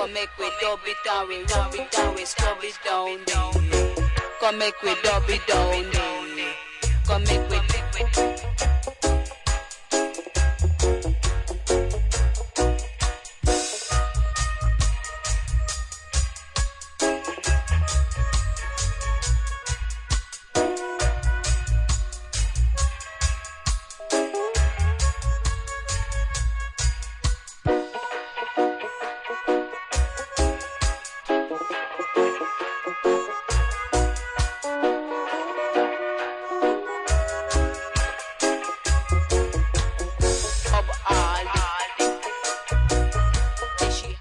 Come make we dub it down, we rub it down, we scrub it down there. Come make we dub it down there. Come make we